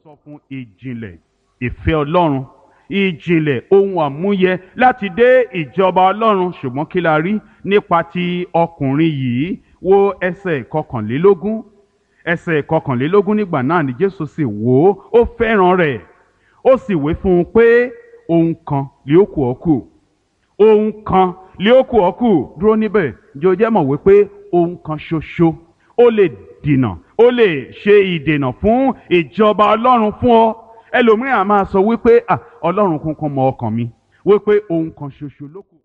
sọ fún ìjìnlẹ̀ ìfẹ́ ọlọ́run ìjìnlẹ̀ ohun àmúyẹ láti dé ìjọba ọlọ́run ṣùgbọ́n kí la rí nípa ti ọkùnrin yìí wo ẹsẹ̀ kọkànlélógún ẹsẹ̀ kọkànlélógún nígbà náà ni jésù sì wò ó ó fẹ́ràn rẹ̀ ó sì wí fún un pé ohun kan lè ó kù ọ́ kù ohun kan lè ó kù ọ́ kù dúró níbẹ̀ jẹ́ o jẹ́ mọ̀ wípé ohun kan ṣoṣo ó lè dènà ó lè ṣe ìdènà fún ìjọba ọlọ́run fún ọ ẹlòmíràn máa sọ wípé ah ọlọ́run kankan mọ ọkàn mi wípé ohun kan ṣoṣo ló kù.